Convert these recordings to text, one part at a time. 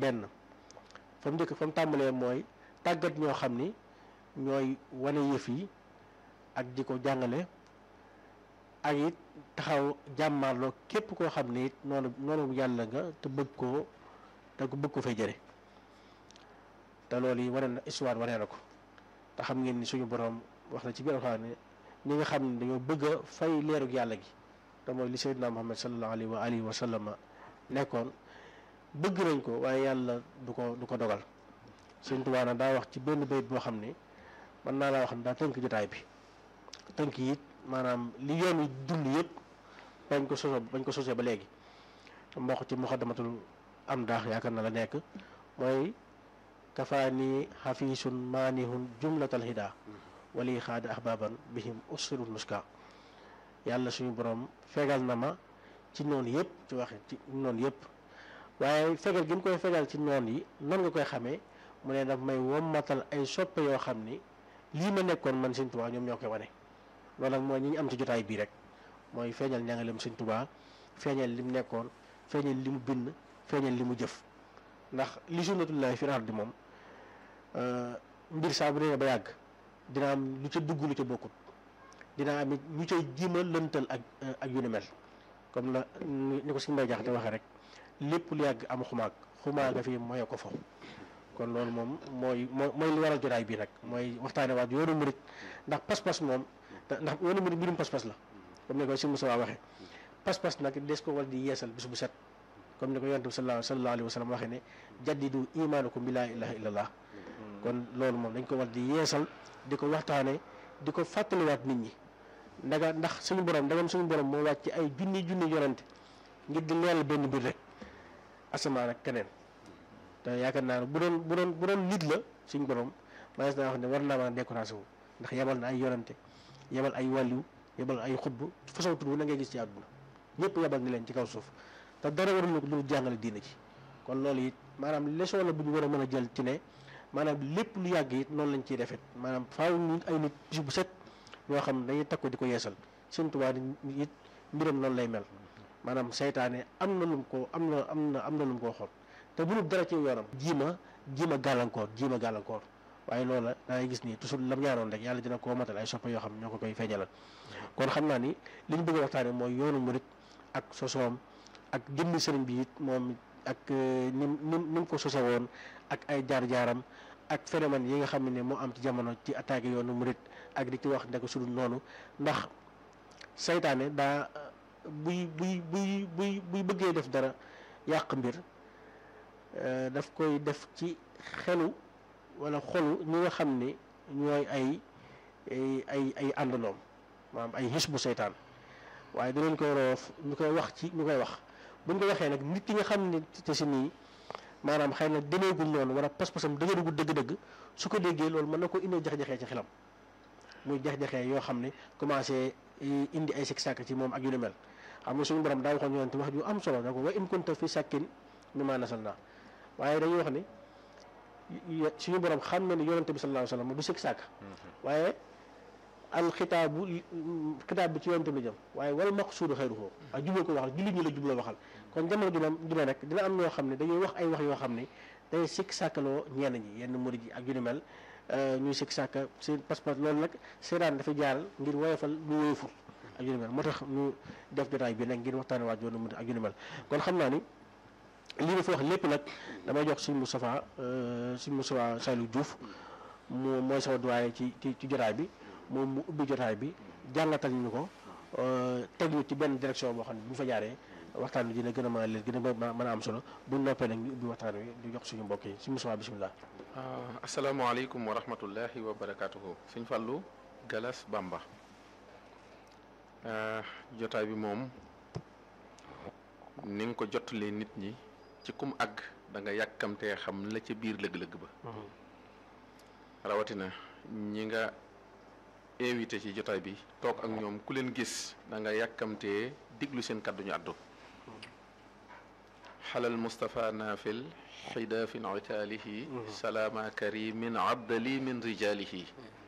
benn fa mu njëkk fa mu tàmbalee mooy tàggat ñoo xam ni ñooy wane yëf yi ak di ko jàngale ak it taxaw jàmmaarloo képp koo xam ne it noonu noonu yàlla nga te bëgg koo te ko bëgg ko fay jëre te loolu yi wane na histoire wane na ko te xam ngeen ni suñu borom wax na ci biir alxuraan ne ñi nga xam ne dañoo bëgg a fay leerug yàlla gi te mooy li sayyidina Muhammad sallallahu alayhi wa alihi wa sallam nekkoon bëgg nañ ko waaye yàlla du ko du ko dogal Sëñ Tuubaa nag daa wax ci benn bayit boo xam ne mën naa laa wax ne daa tënk jotaay bi tënk it maanaam li yoon wi dund yëpp bañ ko soso bañ ko sosee ba léegi mboq ci muxaddamatul am daax yaakaar na la nekk mooy kafaani xafiisun maanihun jumlatal hida wali xaada ahbaban bihim ussirul nuska yàlla suñu borom fegal na ma ci noonu yëpp ci waxe ci noonu yëpp waaye fegal gi mu koy fegal ci noon yi nan nga koy xamee mu ne daf may wommatal ay soppe yoo xam ni lii ma nekkoon man Sëñ Tuubaa ñoom ñoo koy wane loolu nag mooy ñi ñu am ci jotaay bii rek mooy feeñal njàngaleem Sëñ Tuubaa feeñal li mu nekkoon feeñal li mu bind feeñal li mu jëf ndax li sunnatullahi fi ardi moom mbir saa bu dee ba yàgg dina am lu ca dugg lu ca bokkut dina am it ñu cay jiima lëntal ak ak yu ni mel comme la ni ko suñu mbay jaxate waxee rek lépp lu yàgg am xumaag xumaag nga fi moye ko fo kon loolu moom mooy mooy li waral jotaay bii nag mooy waxtaane waat yoonu murit ndax pas-pas moom ndax yoonu murit mbirum pas-pas la comme ni ko si Moussa waxee pas-pas nag des ko war di yeesal bis bu set comme ni ko yonent bi sallallahu sallallahu alayhi wa sallam waxee ne jaddidu imaanakum bi laa ilaha illallah kon loolu moom dañ ko war di yeesal di ko waxtaane di ko fàttaliwaat nit ñi ndaga ndax suñu borom ndagam suñu borom moo wàcc ay junni junni yonante ngir di leeral benn mbir rek asamaan ak keneen te yaakaar naa ne bu doon bu doon bu doon nit la suñu borom manees naa wax ne war naa mën a découragé wu ndax yebal na ay yonante yebal ay wàlliw yebal ay xutb façon tur bu na ngay gis ci àdduna ñëpp yebal ni leen ci kaw suuf te dara warul ko lu jàngale diina ci kon loolu it maanaam leçon la bu ñu war a mën a jël ci ne maanaam lépp lu yàgg it noonu lañ ciy defet maanaam faaw ñu ay nit bis bu set ñoo xam ne dañuy takko di ko yeesal Sëñ Tuubaa it mbiram noonu lay mel maanaam seytaane am na lum ko am na am na am na lum koo xool te bu dara ci yoonam jiima jiima gàllankoor jiima gàllankoor waaye loola da ngay gis ni toujours lam ñaanoon rek yàlla dina koo matal ay soppe yoo xam ñoo ko koy feeñalal kon xam naa ni li ñu bëgg a waxtaane mooy yoonu murit ak sosoom ak jëmmi sëriñ bi it moom ak nim nim ni mu ko sose woon ak ay jaar-jaaram ak phénomène yi nga xam ne moo am ci jamono ci attaqué yoonu murit ak di ci wax ndeko sudul noonu ndax saytaane daa buy buy buy buy buy bëggee def dara yàq mbir daf koy def ci xelu wala xolu ñi nga xam ne ñooy ay ay ay àndandoom maanaam ay xis bu seytaan waaye dinañ koy roof ñu koy wax ci ñu koy wax buñ ko waxee nag nit ki nga xam ne te si nii maanaam xëy na demeegul noonu wala pas-pasam dëgëragul dëgg-dëgg su ko déggee loolu mën na ko indi jax-jaxee ci xelam muy jax-jaxee yoo xam ne commencé indi ay sikk sàkk ci moom ak yu ni mel xam nga suñu borom daa waxoon yonente wax ju am solo da ko wa in kunta fi sàkkin mimma nasalna waaye dañuy wax ni suñu borom xam na ni yonente bi sallallahu alayhi wasallam du sikk sàkk waaye al xitaabu xitaab bi ci yonente bi jëm waaye wal maqsuudu xayruhu ak jubla ko waxal jullit ñi la jubla waxal kon jamono ju ne ju ne rek dina am ñoo xam ne dañuy wax ay wax yoo xam ne day sikk sàkkaloo ñenn ñi yenn murid yi ak yu ni mel ñuy sikk sàkka seen passeport loolu nag seetaan dafa jaaral ngir woyofal lu woyoful ak yu ni mel moo tax ñu def jotaay bi nag ngir waxtaane waaj yoonu murid ak yu ni mel kon xam naa ni lii ma fi wax lépp nag damay jox suñ Moustapha suñ Moustapha Saliou Diouf mu mooy sama doyen ci ci ci jotaay bi moom mu ubbi jotaay bi jàngatal ñu ko teg ñu ci benn direction boo xam ne bu ñu fa jaaree waxtaan bi dina gën a mën a leer gën a mën a am solo bu ñu noppee nag ñu ubbi waxtaan wi di jox suñu mbokk yi suñu Moustapha bisimilah. asalaamaaleykum wa rahmatullahi wa barakaatuhu. Sëñ Fallou Galas Bamba. jotaay bi moom ni nga ko jottalee nit ñi ci kum àgg da nga yàkkamtee xam la ca biir lëg-lëg ba. rawatina ñi nga. invité ci jotaay bi toog ak ñoom ku leen gis da nga yàkkamtee diglu seen kàddu ñu àddu xalal Moustapha Nafil xidaafin itaalihi salaama karimin abdali min rijaalihi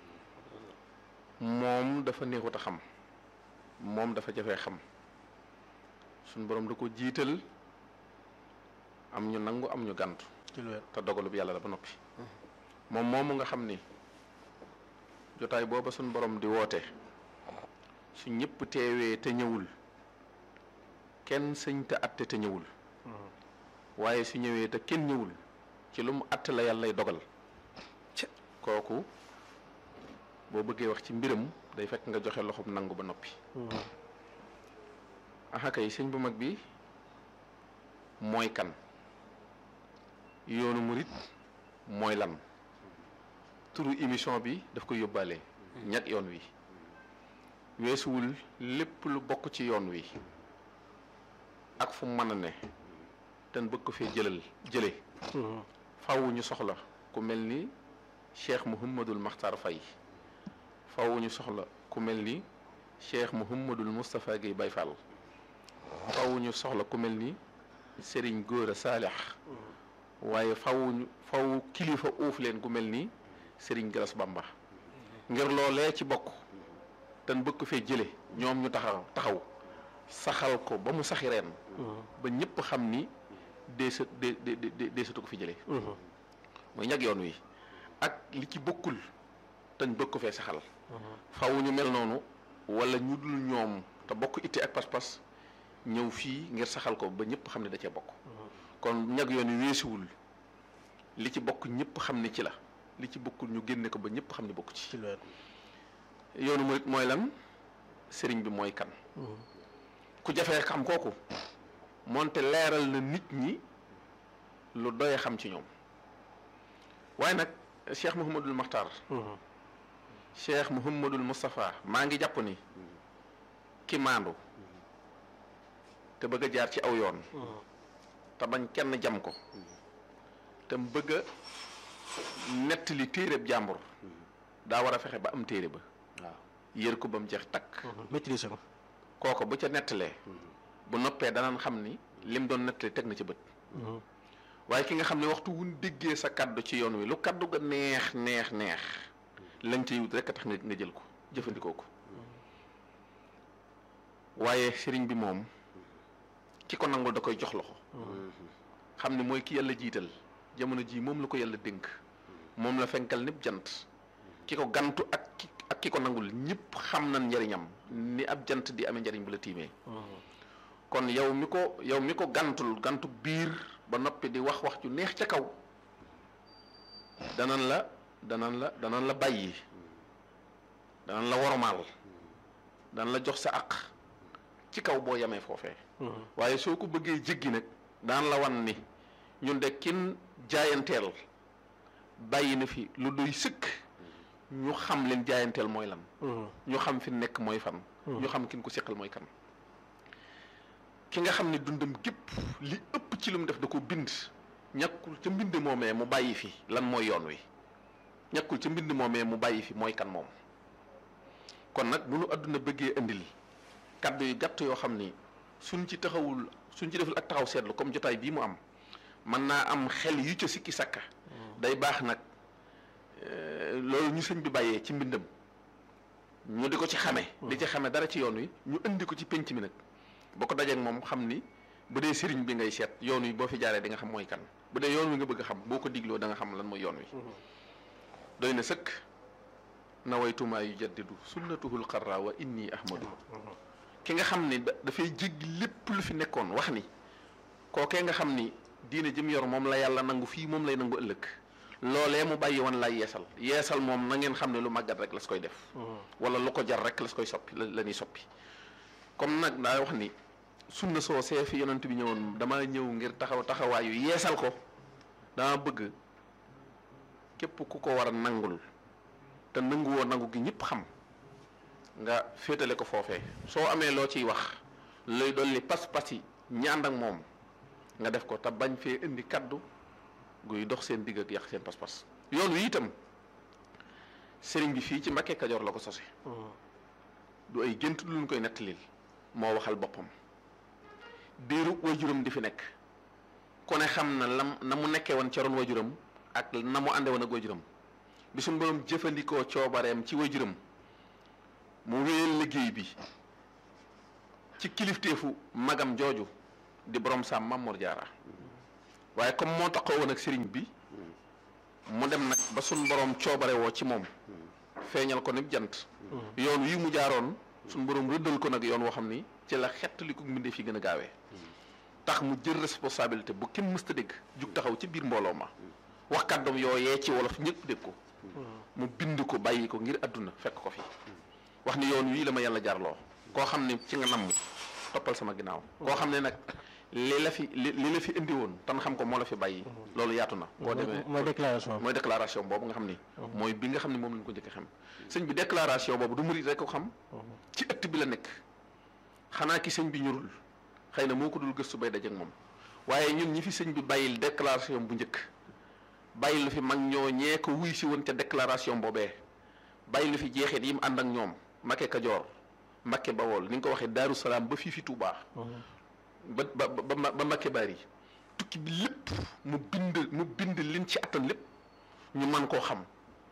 moom dafa neexut a xam moom dafa jafee xam suñ borom da ko jiital am ñu nangu am ñu gàntu ci lu wér te dogalub yàlla la ba noppi moom moomu nga xam ni jotaay booba suñ borom di woote su ñëpp teewee te ñëwul kenn sëñ te atte te ñëwul waaye su ñëwee te kenn ñëwul ci lu mu atte la yàlla lay dogal kooku boo bëggee wax ci mbiram day fekk nga joxe loxob nangu ba noppi aha kay sëñ bu mag bi mooy kan yoonu murit mooy lan turu émission bi daf ko yóbbaale ñag yoon wi weesuwul lépp lu bokk ci yoon wi ak fu mu mën a ne ten bëgg ko fee jëlal jële faaw ñu soxla ku mel ni cheikh Mouhamadul Makhtar Faye faaw ñu soxla ku mel ni cheikh Mouhamadul Moustapha Guèye Baye Fall faaw ñu soxla ku mel ni Serigne Gora Saalix waaye faw ñu faw kilifa uuf leen ku mel ni Serigne Galas Bamba ngir loolee ci bokk ten bëgg ko fee jële ñoom ñu taxaw taxaw saxal ko ba mu saxi reen ba ñëpp xam ni deesa de de de deesatu ko fi jëlee mooy ñag yoon wi ak li ci bokkul teñ bëgg ko fee saxal faw ñu mel noonu wala ñu dul ñoom te bokk itte ak pas-pas ñëw fii ngir saxal ko ba ñëpp xam ne da cee bokk kon ñag yoon wi weesuwul li ci bokk ñëpp xam ne ci la li ci bokkul ñu génne ko ba ñëpp xam ne bokk ci ci lu wér yoonu murit mooy lan sëriñ bi mooy kan ku jafee xam kooku moonte leeral na nit ñi lu doy xam ci ñoom waaye nag cheikh Mouhamadul Makhtar cheikh Mouhamadul Moustapha maa ngi jàpp ni ki maandu te bëgg a jaar ci aw yoon te bañ kenn jam ko te mu bëgg a nettali téereb jàmbur daa war a fexe ba am téere ba waaw yër ko ba mu jeex takk maîtriser ko kooko bu ca nettalee bu noppee danañ xam ni lim doon nettali teg na ci bët waaye ki nga xam ne waxtu wuñ déggee sa kaddu ci yoon wi lu kaddu ga neex neex neex lañ ciy wut rek a tax nga nga jël ko jëfandikoo ko waaye sëriñ bi moom ki ko nangul da koy jox loxo xam ne mooy ki yàlla jiital jamono jii moom la ko yàlla dénk moom la fenkal népp jant ki ko gantu ak ki ak ki ko nangul ñëpp xam nañ njariñam ni ab jant di amee njariñ bu la tiimee kon yow mi ko yow mi ko gantul gantu biir ba noppi di wax wax ju neex ca kaw danan la danan la danan la bàyyi danan la wormaal danan la jox sa àq ci kaw boo yamee foofee waaye soo ko bëggee jéggi nag daan la wan ni ñun de kin jaayanteel bàyyi na fi lu doy sëkk ñu xam leen jaayanteel mooy lan ñu xam fi nekk mooy fan ñu xam kin ko seqal mooy kan ki nga xam ne dundam gépp li ëpp ci lu mu def da ko bind ñàkkul ca mbind moomee mu bàyyi fi lan mooy yoon wi ñàkkul ca mbind moomee mu bàyyi fi mooy kan moom kon nag bu nu àdduna bëggee indil kaddu yu gàtt yoo xam ni suñ ci taxawul suñ ci deful ak taxaw seetlu comme jotaay bii mu am mën naa am xel yu ca sikki sakka day baax nag euh, loolu ñu sëñ bi bàyyee ci mbindam ñu di ko ci xame di ci xame dara ci yoon wi ñu indi ko ci penc mi nag boo ko dajeek moom xam ni bu dee sëriñ bi ngay seet yoon wi boo fi jaaree di nga xam mooy kan bu dee yoon wi nga bëgg a xam boo ko digloo da nga xam lan mooy yoon wi doy na sëkk nawaytumaa yu jaddidu sunnatuhul xarra wa inni ahmadu ki nga xam ni da dafay jéggi lépp lu fi nekkoon wax ni kookee nga xam ni diine jëm yor moom la yàlla nangu fii moom lay nangu ëllëg loolee mu bàyyi woon lay yeesal yeesal moom na ngeen xam ne lu màggat rek las koy def wala lu ko jar rek las koy soppi la la ñuy soppi comme nag daa wax ni sunna soo see fi yonent bi ñëwoon dama ñëw ngir taxaw taxawaayu yeesal ko dama bëgg képp ku ko war a nangul te nanguwoo nangu gi ñëpp xam nga féetale ko foofee soo amee loo ciy wax lay dolli pas-pas yi ñaan ak moom nga def ko te bañ fee indi kaddu guy dox seen digg ak yàq seen pas-pas yoon wi itam sëriñ bi fii ci Mbakke Kajoor la ko sose du ay gént lu ñu koy nettalil moo waxal boppam diiru waajuram di fi nekk ku ne xam na lam na mu nekkee woon ca ron waajuram ak na mu ànde woon ak waajuram bi suñu borom jëfandikoo coobareem ci waajuram mu wéyal liggéey bi ci kilifteefu magam jooju di borom saam Mamor Jaara waaye comme moo taxaw woon ak sëriñ bi mu dem nag ba suñ borom coobare woo ci moom feeñal ko nib jant yoon wi mu jaaroon suñ borom rëddal ko nag yoon woo xam ni ci la xett li ko mbindee fi gën a gaawee tax mu jël responsabilité bu kenn mësta dégg jug taxaw ci biir mbooloo ma wax kàddoom yooyee ci wolof ñëpp dégg ko mu bind ko bàyyi ko ngir àdduna fekk ko fi wax ni yoon wii la ma yàlla jaarloo koo xam ne ci nga namm toppal sama ginnaaw koo xam ne nag li la fi li li la fi indi woon tan xam ko moo la fi bàyyi loolu yaatu na boo demee mooy déclaration mooy déclaration boobu nga xam ni mooy bi nga xam ne moom lañ ko njëkk a xam sëñ bi déclaration boobu du murit rek ko xam ci ëtt bi la nekk xanaa ki sëñ bi ñurul xëy na moo ko dul gëstu bay dajeek moom waaye ñun ñi fi sëñ bi bàyyil déclaration bu njëkk bàyyil lu fi mag ñoo ñee ko wuy si woon ca déclaration boobee bàyyil lu fi jeexit yi mu ànd ak ñoom Mbakke Kajoor Mbakke Bawol ni nga ko waxee Daaru Salaam ba fii fi Tuubaa ba ba ba ba Mbakke Bari tukki bi lépp mu bind mu bind liñ ci attan lépp ñu man koo xam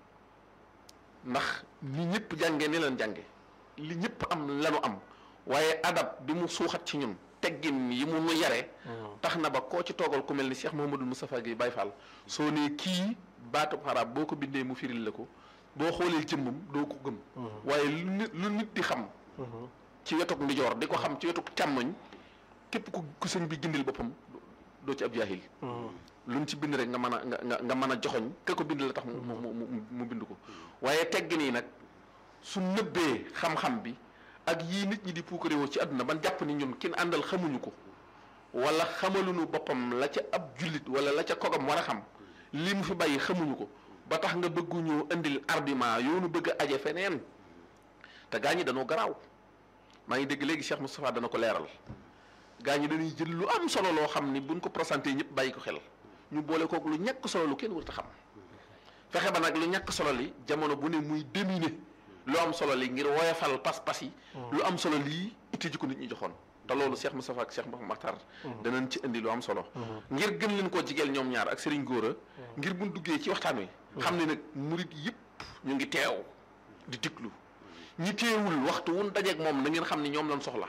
ndax li ñëpp jàngee ni leen jànge li ñëpp am lanu am waaye adab bi mu suuxat ci ñun teggin yi mu nu yare tax na ba koo ci toogal ku mel ni Cheikh Mouhamadul Moustapha Guèye Baye Fall soo nee kii baatub xaraab boo ko bindee mu firil la ko boo xoolee jëmmam doo ko gëm waaye lu nit lu nit di xam ci wetuk ndijoor di ko xam ci wetuk càmmoñ képp ku ku sëñ bi gindil boppam doo ci ab jaahil luñ ci bind rek nga mën a nga nga mën a joxoñ ka ko bind la tax mu mu mu mu bind ko waaye teggin yi nag su nëbbee xam-xam bi ak yii nit ñi di puukarewoo ci àdduna ban jàpp ni ñun kin àndal xamuñu ko wala xamaluñu boppam la ca ab jullit wala la ca kogam war a xam lii mu fi bàyyi xamuñu ko ba tax nga bëgguñu indil argument yoonu bëgg a aje feneen te gaa ñi dañoo garaaw maa ngi dégg léegi Cheikh Moustapha dana ko leeral gaa ñi dañuy jël lu am solo loo xam ni buñ ko présenté ñëpp bàyyi ko xel ñu boole kook lu ñàkk solo lu kenn warut a xam fexe ba nag lu ñàkk solo li jamono bu ne muy dominer lu am solo li ngir woyofal pas-pas yi lu am solo lii itti ji ko nit ñi joxoon te loolu Cheikh Moustapha ak Cheikh Mouhamed Makhtar danañ ci indi lu am solo ngir gën leen koo jigeel ñoom ñaar ak Serigne Gora ngir buñ duggee ci waxtaan wi xam ne nag murit yëpp ñu ngi teew di diglu ñi teewul waxtu wun dajeeg moom na ngeen xam ni ñoom lañ soxla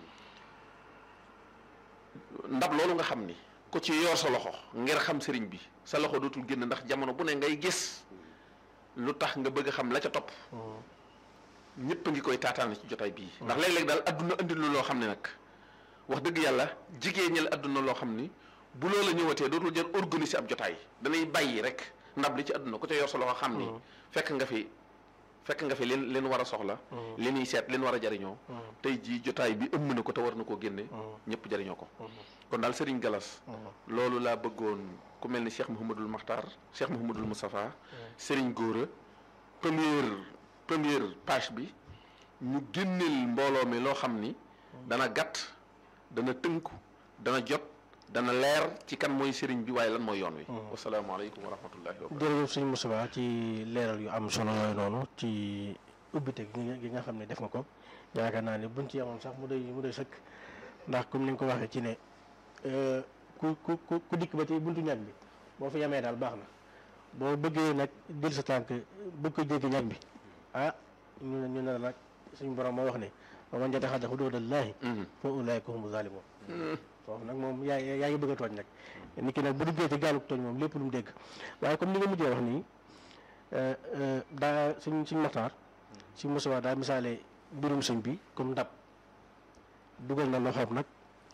ndab loolu nga xam ni ku ci yor sa loxo ngir xam sëriñ bi sa loxo dootul génn ndax jamono bu ne ngay gis lu tax nga bëgg a xam la ca topp ñëpp a ngi koy taataan ci jotaay bii ndax léeg-léeg daal adduna andi lu loo xam ne nag wax dëgg yàlla jigéen ñi la adduna loo xam ni bu loola ñëwatee dootul jël organiser ab jotaay danay bàyyi rek ndab li ci adduna ku ca yor sa loxo xam ni fekk nga fi fekk nga fi leen leen war a soxla li ñuy seet leen war a jariñoo tey jii jotaay bi ëmm na ko te war na koo génne ñëpp jariñoo ko kon daal Serigne Galas loolu laa bëggoon ku mel ni Cheikh Mouhamadul Makhtar Cheikh Mouhamadul Moustapha Serigne Gora première première page bi ñu génneel mbooloo mi loo xam ni dana gàtt dana tënku dana jot dana leer ci kan mooy Serigne bi waaye lan mooy yoon wi wasalaamaaleykum wa rahmatullahi wa barakatuh jërëjëf sëñ Moustapha ci leeral yu am solo yooyu noonu ci ubbite gi nga xam ne def nga ko yaakaar naa ne buñ ci yemoon sax mu doy mu doy sëkk ndax comme ni nga ko waxee ci ne ku ku ku dikk ba ci buntu ñag bi boo fi yemee daal baax na boo bëggee nag jël sa tànk bëgg ko jéggi ñag bi ah ñu ne ñu ne nag suñu borom moo wax ne wa man yataxadda xuduudallaahi fa ulaa'ika humu zaalimuun foofu nag moom yaa yaa ngi bëgg a tooñ nag nit ki nag bu duggee ci gaalu tooñ moom lépp lu mu dégg waaye comme ni nga mujjee wax nii daa suñ suñ maxtaar suñ Moustapha daa misaale mbirum sëñ bi comme ndab dugal na loxoom nag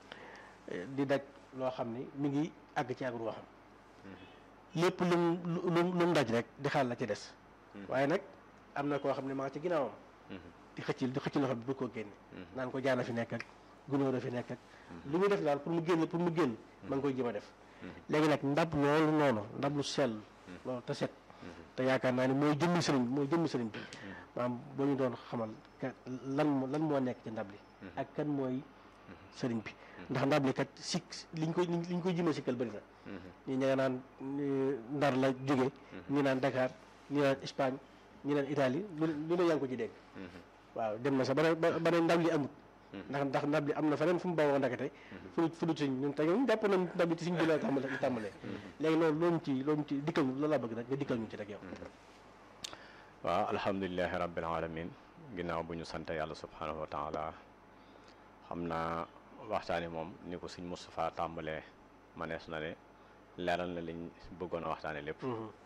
di daj loo xam ni mi ngi àgg ci ak ruuxam lépp lu mu lu mu daj rek di xaal la ci des waaye nag am na koo xam ne maa ci ginnaawam di xëcc di xëcc loxo bi bu ko génne naan ko jaana fi nekk ak gunóor a fi nekk ak lu muy def daal pour mu génn pour mu génn ma ngi koy jëm a def léegi nag ndab loolu noonu ndab lu sell loolu te set te yaakaar naa ni mooy jëmmi sëriñ mooy jëmmi sëriñ bi maanaam boo ñu doon xamal lan lan moo nekk ci ndab li ak kan mooy sëriñ bi ndax ndab li kat sikk liñ koy liñ koy jëmee sikkal bëri na ñi ña nga naan ndar la jóge ñi naan Dakar ñi naan Espagne ñi naan Italie lu lu ne yaa ngi ko ci dégg waaw dem na sax ba ba ne ndab li amut ndax ndax ndab li am na feneen fu mu bawoo ndakate fu lu fu lu ci ñun tey ñun jàpp nañ ndab li ci suñ bi la tàmbale tàmbalee léegi loolu loolu ci loolu ci dikkal loolu laa bëgg nag nga dikkal ñu ci rek yow waaw alhamdulilahi rabbil alamin ginnaaw bu ñu sant yàlla subhanahu wa taala xam naa waxtaani moom ni ko sëñ Moustapha tàmbalee manees na ne leeral na liñ bëggoon a waxtaane lépp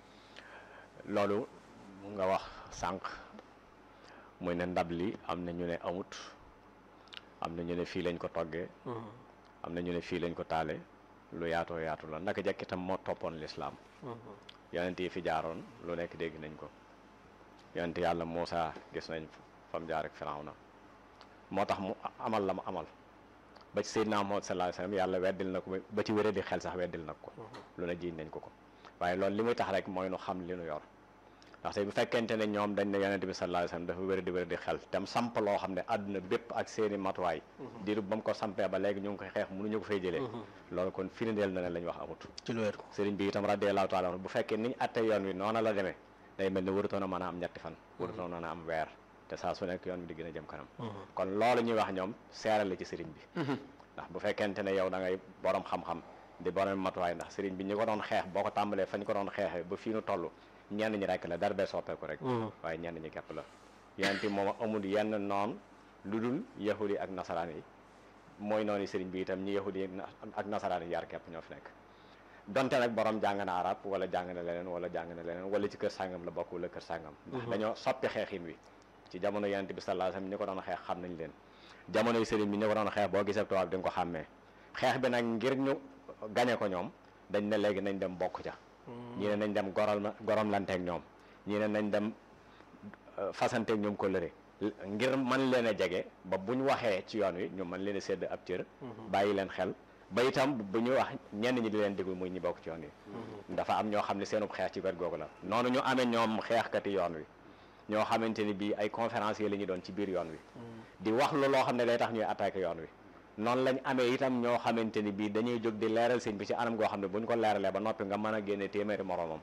loolu mu nga wax sànq muy ne ndab li am na ñu ne amut am na ñu ne fii lañ ko toggee am na ñu ne fii lañ ko taale lu yaatoo yaatu la naka jekk itam moo toppoon lislaam yonent yi fi jaaroon lu nekk dégg nañ ko yonent yàlla Muusa gis nañ fam jaar ak Firawna moo tax mu amal la mu amal ba ci Seydina Muhammad sallallahu alayhi wasallam yàlla weddil na ko ba ci wéradi xel sax weddil na ko lu ne jiiñ nañ ko ko waaye loolu li muy tax rek mooy nu xam li nu yor ndaxte bu fekkente ne ñoom dañ ne yonent bi sallallahu alayhi wasallam dafa wéradi wéradi xel tam samp loo xam ne àdduna bépp ak seeni matuwaay diiru ba mu ko sampee ba léegi ñu ngi koy xeex mënuñu ko fay jëlee loolu kon firndeel na ne lañ wax amut ci lu wér sëriñ bi itam radiyallahu taala anhu bu fekkee niñ atte yoon wi noona la demee day mel ne warutoon a mën a am ñetti fan warutoon a am weer te saa su nekk yoon bi di gën a jëm kanam kon loolu ñuy wax ñoom seeral la ci sëriñ bi ndax bu fekkente ne yow da ngay borom xam-xam di borom matuwaay ndax sëriñ bi ñi ko doon xeex boo ko tàmbalee fañ ko doon xeexee ba fii nu toll ñenn ñi rek la dara bee soppeeku rek waaye ñenn ñi képp la yonent bi moom amul yenn noon lu dul yahudi ak nasaraan yi mooy noonu sëriñ bi itam ñi yahudi ak nasaraan yi yar képp ñoo fi nekk donte nag borom jàng na arab wala jàng na leneen wala jàng na leneen wala ci kër sàngam la bokk wala kër sàngam ndax dañoo soppi xeexin wi ci jamono yonent bi sallallahu alayhi wasallam ñi ko doon xeex xam nañ leen jamono yi sëriñ bi ñi ko doon xeex boo gisee tubaab di nga ko xàmmee xeex bi nag ngir ñu gañe ko ñoom dañ ne léegi nañ dem bokk ca ñii ne nañ dem goral ma gorom lanteeg ñoom ñii ne nañ dem fasanteeg ñoom ko lëre ngir mën leen a jege ba buñ waxee ci yoon wi ñu mën leen a sédd ab cër bàyyi leen xel ba itam bu ñu wax ñenn ñi di leen déglu muy ñi bokk ci yoon wi dafa am ñoo xam ne seenub xeex ci wet googu la noonu ñu amee ñoom xeexkati yoon wi ñoo xamante ni bii ay conférenciers la ñu doon ci biir yoon wi di wax lu loo xam ne day tax ñuy attaqué yoon wi noonu lañ amee itam ñoo xamante ni bii dañuy jóg di leeral sëñ bi ci anam goo xam ne bu ñu ko leeralee ba noppi nga mën a génne téeméeri moromam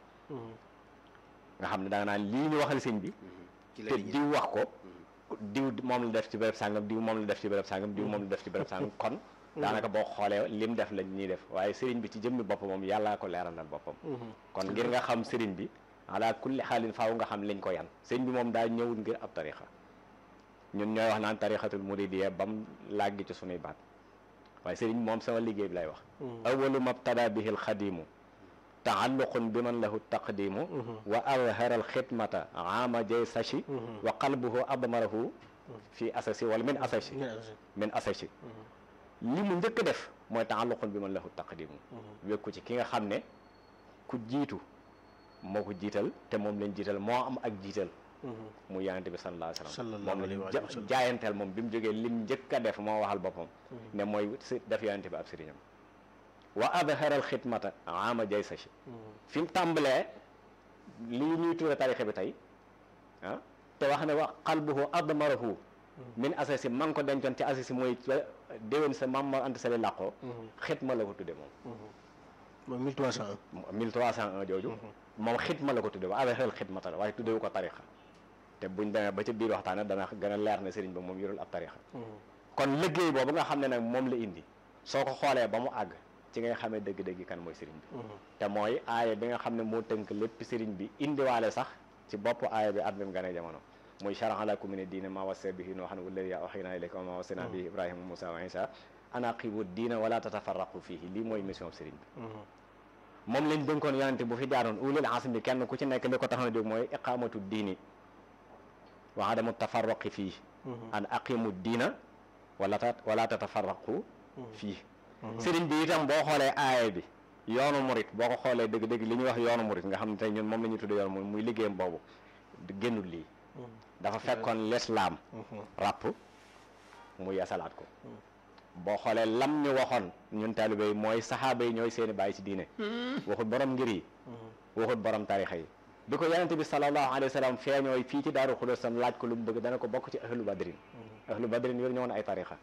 nga xam ne da nga naan lii ñu waxal sëñ bi te diw wax ko diw moom la def ci béréb sàngam diw moom la def ci béréb sàngam diw moom la def ci béréb sàngam kon daanaka boo xoolee lim def lañ ñuy def waaye sëriñ bi ci jëmmi boppam moom yàllaa ko leeralal boppam kon ngir nga xam sëriñ bi ala kulli xaalin faaw nga xam liñ ko yan sëriñ bi moom daa ñëwul ngir ab tarixa ñun ñooy wax naan tarixatul muridiyya bam làggi ci sunuy baat waaye sëriñ moom sama liggéey bi lay wax awalu mabtada bihi alxadimu taalluqun bi man lahu taqdimu wa azhara alxidmata ama jay sachi wa qalbuhu admarahu fi asasi wala min asasi min asasi li mu njëkk def mooy taalluqun bi man lahu taqdimu wékku ci ki nga xam ne ku jiitu moo ko jiital te moom lañ jiital moo am ak jiital mu yonente bi sallallahu alayhi wasallam moom lañ jaayanteel moom bi mu jógee lim njëkk a def moo waxal boppam ne mooy si def yonente bi ab sëriñam wa adharal xidmata ama jay sachi fi mu tàmbalee lii ñuy tuure tarixe bi tey ah te wax ne wa qalbuhu admarahu min asasi ma ngi ko dencoon ci asasi mooy déwén sa mam ma ant sali làqoo xidma la ko tudde moom moom 1301 1301 jooju moom xidma la ko tudde wa adharal xidmata la waaye tuddewu ko tarixa te buñ demee ba ca biir waxtaane dana gën a leer ne sëriñ ba moom yorul ab tarixa kon liggéey boobu nga xam ne nag moom la indi soo ko xoolee ba mu àgg ci ngay xamee dëgg-dëgg kan mooy sëriñ bi te mooy aaya bi nga xam ne moo tënk lépp sëriñ bi indiwaale sax ci bopp aaya bi at bi mu gane jamono muy shara'a lakum mina diine maa wassa bihi nuuhan wallazii awhaynaa ilayka wa maa wassaynaa bihi ibrahima wa muusaa wa iisaa an aqiimu diina wala tatafarraqu fiihi lii mooy mission sëriñ bi moom lañ dénkoon yonente bu fi jaaroon ulil azmi kenn ku ci nekk li ko tax na jóg mooy iqaamatu diini wa adamu tafarraqi fii an aqimu diina wala ta wala tatafarraqu fii sëriñ bi itam boo xoolee aaya bi yoonu murit boo ko xoolee dëgg-dëgg li ñuy wax yoonu murit nga xam ne tey ñun moom la ñuy tuddee yoonu murit muy liggéeyam boobu génnul lii dafa fekkoon lislaam ràpp mu yeesalaat ko boo xoolee lam ñu waxoon ñun taalibe yi mooy saxaaba yi ñooy seeni bàyyi ci diine waxut borom ngir yi waxut borom tarixa yi bi ko yonente bi sallallahu alayhi wa sallam feeñooy fii ci daaru xulóos sam laaj ko lu mu bëgg dana ko bokk ci ahlu badrin ahlu badrin yor ñëwoon ay tarixa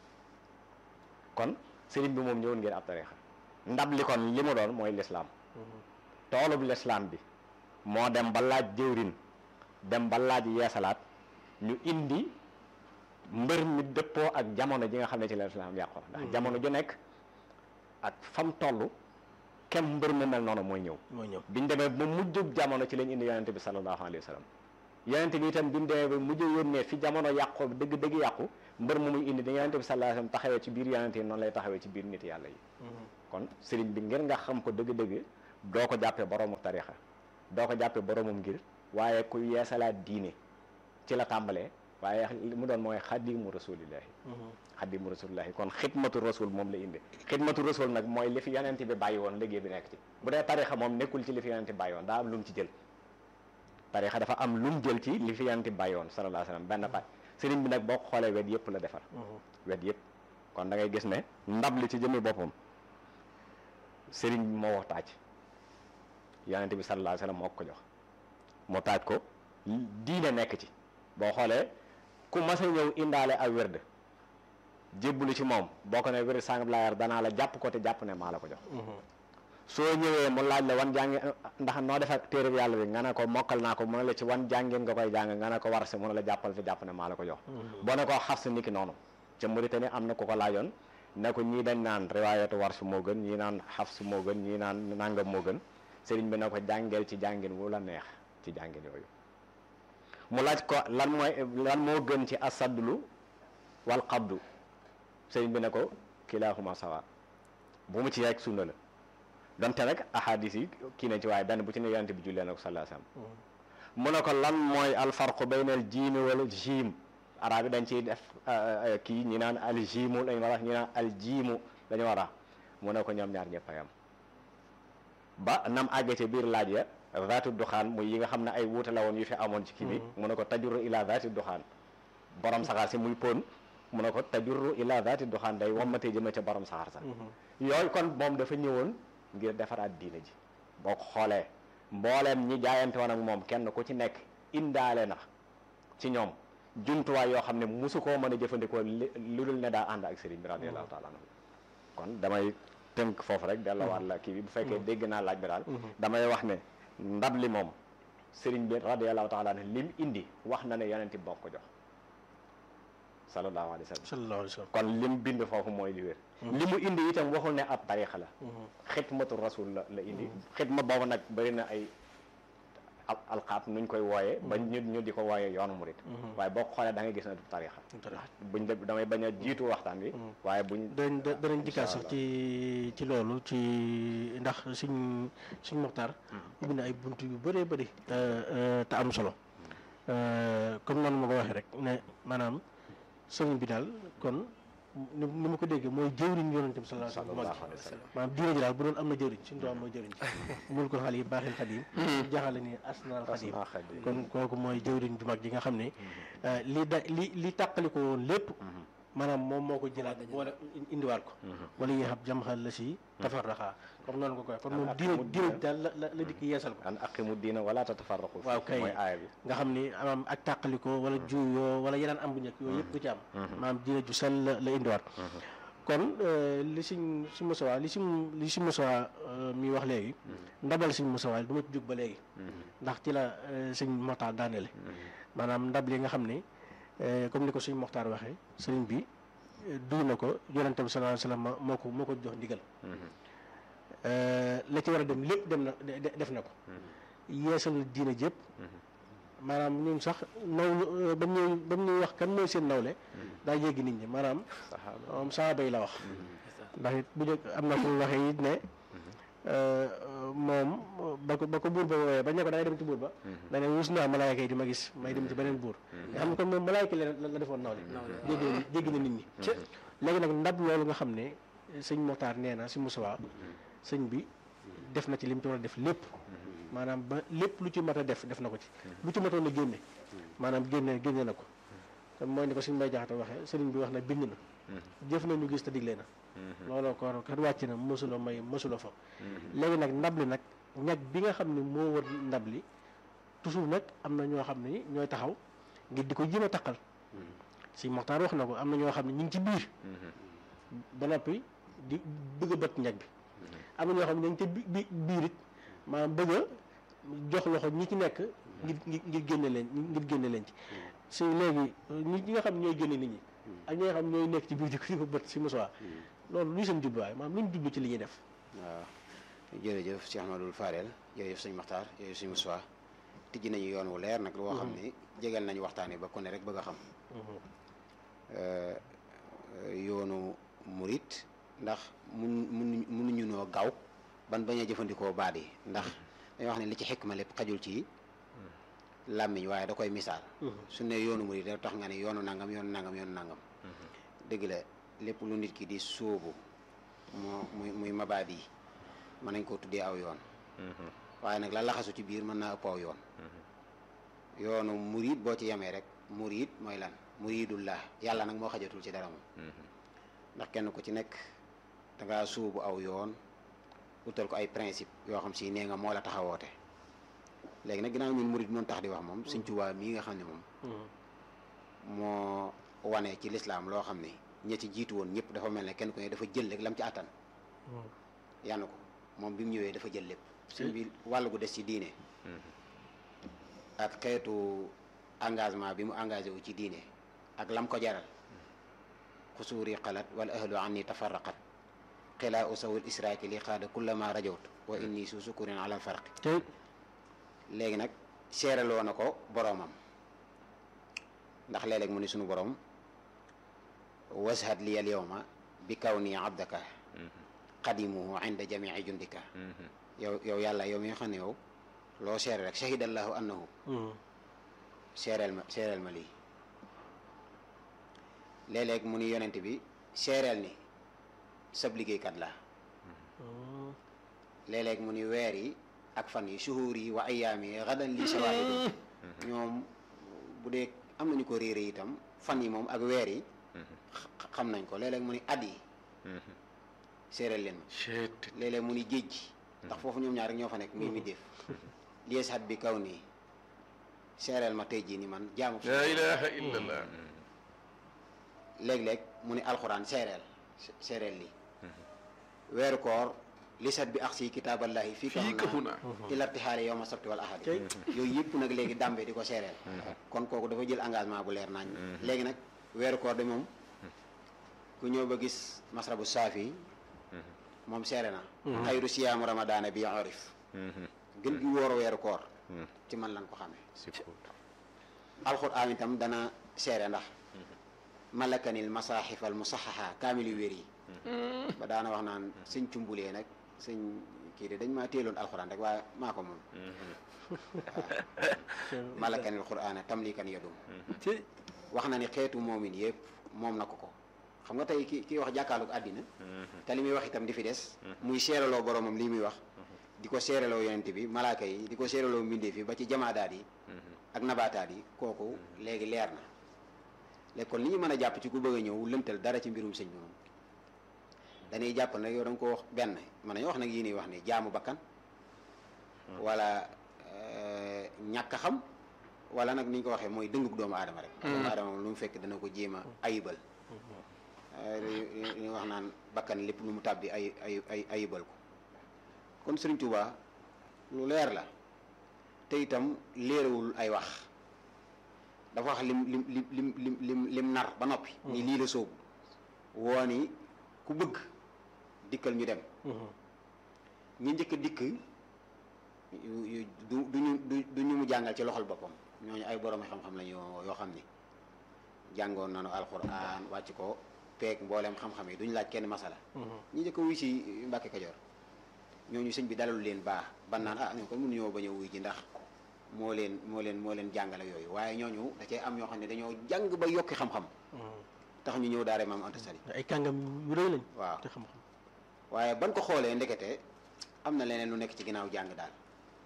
kon sëriñ bi moom ñëwoon ngeen ab tarixa ndab li kon li mu doon mooy lislaam toolub lislaam bi moo dem ba laaj jëwrin dem ba laaj yeesalaat ñu indi mbër mi dëppoo ak jamono ji nga xam ne ci la lislaam yàqoo ndax jamono ju nekk ak fam toll kem mbër mi mel noonu mooy ñëw mooy ñëw biñ demee ba mujjub jamono ci lañ indi yonente bi sallallahu alayhi wa sallam yonente bi itam biñ demee ba mujj yónnee fi jamono yàqoo dëgg dëgg yàqu mbër mu muy indi da yonente bi sallallahu alayhi wasallam taxawee ci biir yonente yi noonu lay taxawee ci biir nit yàlla yi kon sëriñ bi ngir nga xam ko dëgg-dëgg doo ko jàppee boroomu tarixa doo ko jàppee boroomum ngir waaye ku yeesalaat diine ci la tàmbalee waaye li mu doon mooy xadimu rasulillahi xadimu rasulillahi kon xidmatu rasul moom la indi xidmatu rasul nag mooy li fi yonent bi bàyyi woon liggéey bi nekk ci bu dee tarixa moom nekkul ci li fi yonent bi bàyyi woon daa am lu mu ci jël tarixa dafa am lu mu jël ci li fi yonent bi bàyyi woon sallallahu alayhi wasallam benn pa sëriñ bi nag boo ko xoolee wet yëpp la defar wet yëpp kon da ngay gis ne ndab li ci jëmmi boppam sëriñ bi moo wax taaj yonent bi sallallahu alayhi wasallam moo ko jox mu taaj ko diine nekk ci boo xoolee ku mas a ñëw indaale ak wérd jébbalu ci moom boo ko ne wérd sàngam laa yar danaa la jàpp ko te jàpp ne maa la ko jox soo ñëwee mu laaj la wan jàngi ndax noo def ak téere yàlla bi nga ne ko mokkal naa ko mu ne la ci wan jàngeen nga koy jàng nga ne ko war si mu ne la jàppal fi jàpp ne maa la ko jox boo ne ko xaf si niki noonu ca Mauritanie am na ku ko laajoon ne ko ñii dañ naan riwaayatu war su moo gën ñii naan xaf su moo gën ñii naan nangam moo gën sëriñ bi ne ko jàngeel ci jàngin wu la neex ci jàngin yooyu mu laaj ko lan mooy lan moo gën ci asadlu wal qabdu sëriñ bi ne ko kilaahuma sawa bu mu ci rek sunna la donte nag ahadis yi kii nañ ci waaye benn bu ci ne yonente bi jullee na ko sallallahu alayhi wasallam mu ne ko lan mooy alfarqu bayna al jiimi wala jiim arab yi dañ ciy def kii ñi naan al jiimu lañu war a ñi naan al jiimu dañu war a mu ne ko ñoom ñaar ñëpp a yam ba nam àggee ci biir laaj ya zaatu duxaan muy yi nga xam ne ay wuute la woon yu fi amoon ci kii bi mu ne ko tajurru ila zaati duxaan borom saxaar si muy pon mu ne ko tajurru ila zaati duxaan day wammatee jëme ca borom saxaar sax yooyu kon moom dafa ñëwoon ngir defaraat diine ji boo ko xoolee mbooleem ñi jaayante woon ak moom kenn ku ci nekk indaale na ci ñoom jumtuwaay yoo xam ne musu koo mën a jëfandikoo lu dul ne daa ànd ak sëriñ bi radiyallahu taala anhu kon damay tënk foofu rek delluwaat la kii bi bu fekkee dégg naa laaj bi daal damay wax ne ndab li moom sëriñ bi radiyallahu taala anhu lim indi wax na ne yonenti boo ko jox sallallahu alayhi wa sallam sallallahu alayhi wa sallam kon lim bind foofu mooy li wér li mu indi itam waxul ne ab tarixa la xidmatu rasul la la indi xidma boobu nag bëri na ay al alqaab nuñ koy wooyee ba ñu ñu di ko wooyee yoonu murit waaye boo xoolee da ngay gis ne du tarixa buñ de damay bañ a jiitu waxtaan bi waaye buñ danañ danañ dikkaat sax ci ci loolu ci ndax suñ suñ moxtaar ubbi na ay bunt yu bëree bëri te am solo comme noonu ma ko waxee rek ne maanaam sëriñ bi daal kon ni ni ma ko déggee mooy jëwriñ yonente bi sallallahu alayhi wa sallam maanaam diine ji daal bu doon am na jëwriñ suñu doom mooy jëwriñ mul ko xal yi baaxil xadim jaxale ni asnaal xadim kon kooku mooy jëwriñ ju mag ji nga xam ne li da li li tàqali ko woon lépp maanaam moom moo ko jëlaat boole indiwaat ko wala yi xam jamxal la si tafarraxaa comme noonu ko koy kon moom diine diine ji daal la la la dikk yeesal ko an aqimu diina wala tatafarraqu waaw kay mooy aaya bi nga xam ni am ak tàqaliko wala juuyoo wala yeneen am bu njëkk yooyu yëpp du ci am maanaam diine ju sell la la indiwaat kon li siñ si Moussa li si li si Moussa mi wax léegi ndabal siñ Moussa du ma ci jóg ba léegi ndax ci la sëñ Moxtaar daanele maanaam ndab li nga xam ne comme ni ko suñ Moxtaar waxee sëriñ bi duy na ko yonente bi sallallahu alayhi wasallam moo ko moo ko jox ndigal la ci war a dem lépp dem na def na ko yeesal diine jëpp maanaam ñun sax naw ba ñuy ba ñuy wax kan mooy seen nawle daa yéggi nit ñi maanaam moom saaba yi la wax ndax it bu njëkk am na fu mu waxee it ne moom ba ko ba ko buur ba woowee ba ne ko da ngay dem ci buur ba da ne wus naa malaayka yi di ma gis may dem ci beneen buur nga xam ne kon moom malaayka la la defoon nawle jéggi na jéggi na nit ñi léegi nag ndab loolu nga xam ne sëñ Moxtaar nee na si Moussa sëñ bi def na ci lim ci war a def lépp maanaam ba lépp lu ci mat a def def na ko ci lu ci matoon a génne maanaam génne génne na ko te mooy ni ko suñu mbay jaxate waxee sëriñ bi wax na bind na jëf na ñu gis te digle na looloo ko kat wàcc na mosuloo may mosuloo fa léegi nag ndab li nag ñag bi nga xam ne moo wër ndab li toujours nag am na ñoo xam ne ñooy taxaw ngir di ko jéem a taqal si Moxtaar wax na ko am na ñoo xam ne ñu ngi ci biir ba noppi di bëgg a bët ñag bi am na ñoo xam ne dañ ca bi biir it maanaam bëgg a jox loxo ñi ci nekk ngir ngir génne leen ngir génne leen ci si léegi ñi ñi nga xam ñooy génne nit ñi ak ñi nga xam ñooy nekk ci biir di ko di ko bët si mosuwaa loolu luy seen jubluwaay maanaam lu ñu jublu ci li ñuy def waaw jërëjëf Cheikh Ahmadou Fadel jërëjëf sëñ Maxtaar jërëjëf sëñ Moussa tijji nañu yoon wu leer nag loo xam ne jegal nañu waxtaan yi ba ku ne rek bëgg a xam euh, yoonu murit ndax mun mun munuñu noo gaaw ban bañ a jëfandikoo baat yi ndax dañuy wax ne li ci xikma lépp xajul ci làmmiñ waaye da koy misaal su ne yoonu murit da tax nga ne yoonu nangam yoonu nangam yoonu nangam dëgg la lépp lu nit ki di sóobu moo muy muy mabaad yi mën nañ koo tuddee aw yoon waaye nag la laxasu ci biir mën naa ëpp aw yoon yoonu murid boo ci yemee rek murid mooy lan muridullah yàlla nag moo xajatul ci dara moom ndax kenn ku ci nekk dangaa suubu aw yoon utal ko ay principe yoo xam si nee nga moo la taxawoote léegi nag ginnaaw ñun murid noonu tax di wax moom Sëñ Tuubaa mii nga xam ne moom moo wane ci lislaam loo xam ne ña ci jiitu woon ñëpp dafa mel ne kenn ku ne dafa jël rek lam ci àttan yàlla ko moom bi mu ñëwee dafa jël lépp suñ bi wàll gu des ci diine ak xeetu engagement bi mu engagé wu ci diine ak lam ko jaral xusuuri xalat wal ahlu anni tafarraqat xilaa usawul israaki li xaada kullama rajawt wa inni su sukurin alal farqi tey léegi nag seeraloo na ko boroomam ndax léeg-léeg mu ni sunu boroom washad li al yawma bi kaw nii abdaka qadimuhu inda jamii jundika yow yow yàlla yow mi nga xam ne yow loo seere rek shahidallahu annahu seereel ma seereel ma lii léeg-léeg mu ni yonent bi seereel ni sab liggéeykat la léeg-léeg mu ni weer yi ak fan yi shuhur yi wa ayaam yi gadan li shawaahidu ñoom bu dee am nañu ko réere itam fan yi moom ak weer yi xa- xam nañ ko léeg-léeg mu ni at yi seereel leen ma Cheet. léeg-léeg mu ni géej gi ndax foofu ñoom ñaar rek ñoo fa nekk muy mi def liesat bi kaw nii seereel ma tey jii ni man jaamu la ilaha illallah léeg-léeg mu ni alxuraan seereel seereel lii weeru koor lisat bi ax si kitaaballahi fii fii kafu naa ilartixaale yow ma sabti wal ahadi Tey. yooyu yëpp nag léegi dàmbe di ko seereel kon kooku dafa jël engagement bu leer nañ léegi nag weeru koor de moom ku ñëw ba gis masrabu saafi moom seere na xayru siyaamu ramadaana bi orif gën gi wóor weeru koor ci man lan ko xamee alxuraan itam dana seere ndax malakanil masaaxifal musaxaxa kaamil yu wér yi ba daana wax naan sëñ cumbulee nag sëñ kii de dañ maa téeloon alxuraan rek waaye maa ko moom malakanil quraana tamlikan yadum tey wax na ni xeetu moomin yëpp moom na ko ko xam nga tey ki kii wax jàkkaarloog àddina te li muy wax itam di fi des muy seeraloo boromam lii muy wax di ko seeraloo yonent bi malaaka yi di ko seeraloo mbindeef yi ba ci jamaadaat yi ak nabaataat yi kooku léegi leer na léegi kon li ñu mën a jàpp ci ku bëgg a ñëw lëntal dara ci mbirum sëñ bi moom dañuy jàpp nag yow da nga ko wax benn mën nañu wax nag yii nii wax ni jaamu bakkan wala euh, ñàkk a xam wala nag ni ñu ko waxee mooy dëngug doomu aadama rek doomu aadama moom lu mu fekk dana ko jéem a ayibal Euh, li li ñu wax naan bakkan lépp lu mu tàbbi ay ay ay ayibal ko kon Sëriñ Tuubaa lu leer la te itam léerewul ay wax dafa wax lim lim lim lim lim lim lim nar ba noppi ni lii la soobu woo ni ku bëgg dikkal ñu dem ñi njëkk a dikk yu yu du duñu du du ñu mu jàngal ci loxol boppam ñooñu ay borom xam-xam lañu yoo yoo xam ni jàngoon nañu alxuraan wàcc ko peeg mbooleem xam-xam yi duñu laaj kenn masala ñi njëkk a wuy si Mbàkke Kajoor ñooñu sëñ bi dalalu leen baax ban naan ah ñoo kon mënuñoo bañ a wuy ji ndax moo leen moo leen moo leen jàngale yooyu waaye ñooñu da cee am ñoo xam ne dañoo jàng ba yokki xam-xam tax ñu ñëw daare maam Anta Sali ay kàngam yu rëy lañ waaw te xam-xam waaye ban ko xoolee ndekete am na leneen lu nekk ci ginnaaw jàng daal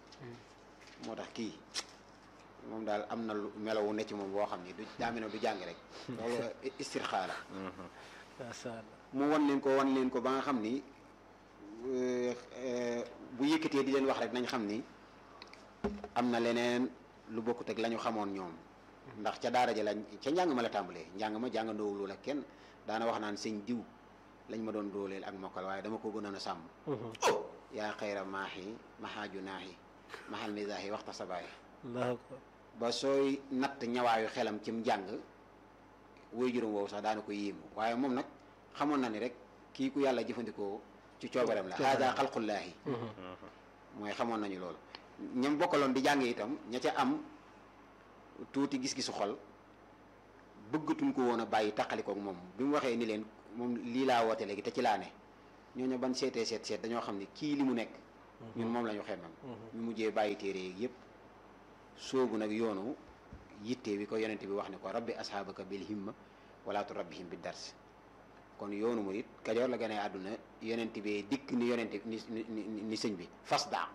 moo tax kii moom daal am na lu melowu ne ci moom boo xam ni du daa mel ne du jàng rek loolu istirxaa la macha allah mu wan leen ko wan leen ko ba nga xam ni euh, euh, bu yëkkatee di leen wax rek nañ xam ni am na leneen lu bokkut ak la ñu xamoon ñoom ndax ca daara ja lañ ca njàng ma la tàmbalee njàng ma jàngandoowul la kenn daana wax naan sëñ diw lañ ma doon dooleel ak mokkal waaye dama ko gënoon a sàmm oh yaa xayra maaxi maxaaju naaxi maxal misaaxi waxta sabaay allahu akbar ba sooy natt ñawaayu xelam cim njàng woy juróom woowu sax daana ko yéemu waaye moom nag xamoon na ni rek kii ku yàlla jëfandikoo ci coobareem la haada xalqullaahi mooy xamoon nañu loolu ñam bokkaloon di jàng itam ña ca am tuuti gis-gisu xol bëggatuñ ko woon a bàyyi taqalikook moom bi mu waxee ni leen moom lii laa woote léegi te ci laa ne ñooñu ban seetee seet seet dañoo xam ne kii li mu nekk ñun moom la ñu xemmam ñu mujjee bàyyi téere yi yëpp soobu nag yoonu yitte bi ko yonente bi wax ne ko rabbi asxaabaka bil himma wala tu rabbihim bi dars kon yoonu murit kajoor la gane àdduna yonente bi dikk ni yonente ni ni ni sëñ bi fasda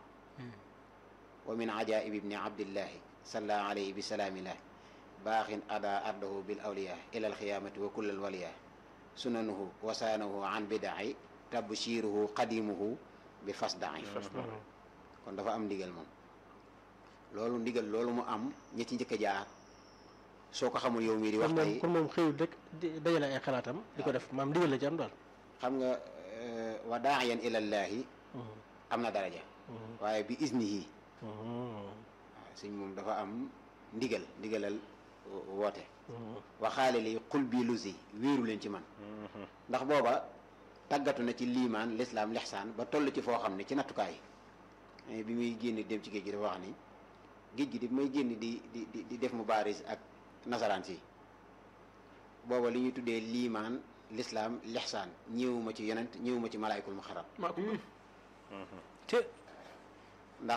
wa min ajaib ibni abdillahi salla alayhi bi salaamillah baaxin ada ardahu bil awliya ila alxiyamati wa kullal waliya sunanuhu wasaanahu an bidaai tabshiruhu qadimuhu bi fasdaai kon dafa am ndigal moom loolu ndigal loolu mu am ñi ci njëkk a jaar soo ko xamul yow mii di wax kon moom tey kon moom xëyul rek di dajale ay xalaatam di ko def maam ndigal la ci am daal xam nga wa daaiyan ilallaahi am na daraja waaye bi isnihi waaw sëñ moom dafa am ndigal ndigalal woote waxaale li xul bii lusi wéeru leen ci man ndax booba tàggatu na ci liimaan lislaam lixsaan ba toll ci foo xam ne ci nattukaay bi muy génn dem ci géej gi dafa wax ni géej gi di may génn di di di di def mu baaris ak nasaraan si booba li ñuy tuddee liimaan lislaam lixsaan ñëwuma ci yonent ñëwuma ci malaayikul muxarram maa ko gën. te ndax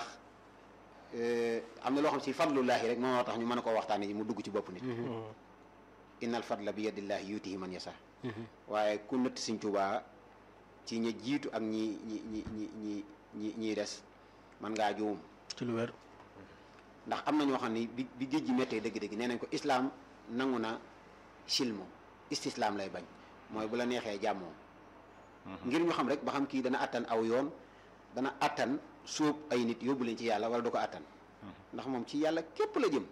am na loo xam si fadlullaahi rek moo tax ñu mën a koo waxtaane mu dugg ci bopp nit innal fadla bi yadillaahi yuutihi man yasa waaye ku nëtt Sëñ Tuubaa ci ñi jiitu ak ñi ñi ñi ñi ñi ñi ñiy des man ngaa juum ci lu wér ndax am na ñoo xam ne bi bi géej gi méttee dëgg-dëgg nee nañ ko islaam nangu na silmo istislaam lay bañ mooy bu la neexee jàmmoo ngir ñu xam rek ba xam kii dana attan aw yoon dana attan sóob ay nit yóbbu leen ci yàlla wala du ko attan ndax moom ci yàlla képp la jëm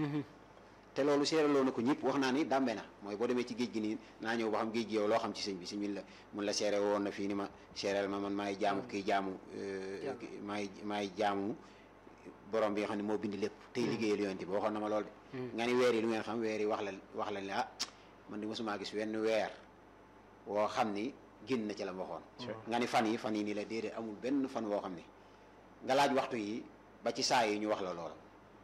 te loolu seeraloo na ko ñëpp wax naa ni dàmbe na mooy boo demee ci géej gi nii naa ñëw ba xam géej gi yow loo xam ci sëñ bi sëñ bi la mun la seere woon na fii ni ma seereel ma man maay jaamu kii jaamu maay maay jaamu borom bi nga xam ne moo bind lépp tey liggéeyal yonent bi waxoon na ma lool de nga ni weer yi lu ngeen xam weer yi wax la wax la ne ah man di mosumaa gis wenn weer woo xam ni génn na ci la ma waxoon nga ni fan yi fan yi nii la déedéet amul benn fan woo xam ni nga laaj waxtu yi ba ci saa yi ñu wax la loola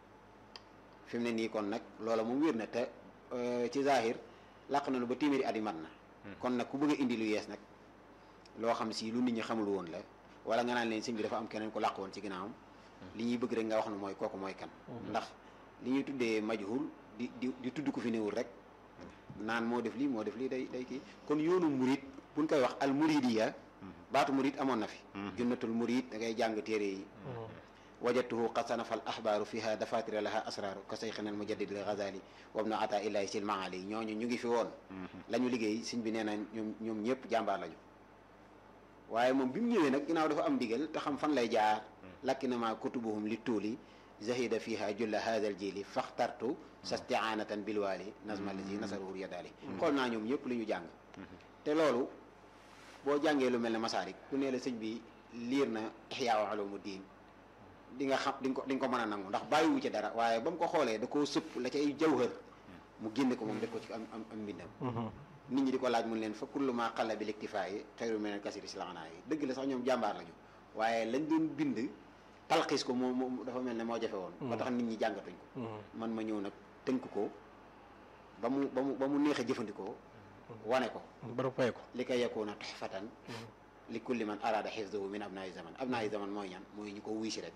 fi mu ne nii kon nag loola moom wér na te ci zahir làq na lu ba téeméeri at yi mat na kon nag ku bëgg a indi lu yees nag loo xam si lu nit ñi xamul woon la wala nga naan leen sëñ bi dafa am keneen ku làq woon ci ginnaawam li ñuy bëgg rek nga wax ne mooy kooku mooy kan ndax li ñuy tuddee majhul di di di tudd ko fi néewul rek naan moo def lii moo def lii day day kii kon yoonu murit buñ koy wax al muridiya baatu murit amoon na fi junnatul murit da ngay jàng téere yi wajadtuhu qad sanafa al axbaaru fiha dafatira laha asraaru ka sayxina al mujaddid al ghazali wa ibnu ata illahi sil maali ñooñu ñu ngi fi woon la ñu liggéey sëñ bi nee na ñoom ñoom ñëpp jàmbaar lañu waaye moom bi mu ñëwee nag ginnaaw dafa am ndigal te xam fan lay jaar lakkinama kutubuhum li tuuli zahida fiha julla hadha al jili faxtartu sastianatan bilwaali nazma lazi nasaruhu yadaali xool naa ñoom ñëpp li ñu jàng te loolu boo jàngee lu mel ne masaarik ku nee la sëñ bi liir na ixyaa ulumu diin di nga xam di nga ko di nga ko mën a nangu ndax bàyyiwu ci dara waaye ba mu ko xoolee da koo sëpp la cay jawhër mu génne ko moom def ko ci am am am mbindam nit ñi di ko laaj mun leen fa kullu ma xalla bi liktifaa yi xayru min al kasiri silana yi dëgg la sax ñoom jàmbaar lañu waaye lañ doon bind talxiis ko moo moo dafa mel ne moo jafe woon ba tax nit ñi jàngatuñ ko man ma ñëw nag tënk ko ba mu ba mu ba mu neex a jëfandikoo wane ko bara fay ko li koy yakuna tuhfatan li kulli man arada xifdahu min abnaayi zaman abnaayi zaman mooy ñan mooy ñu ko wuy si rek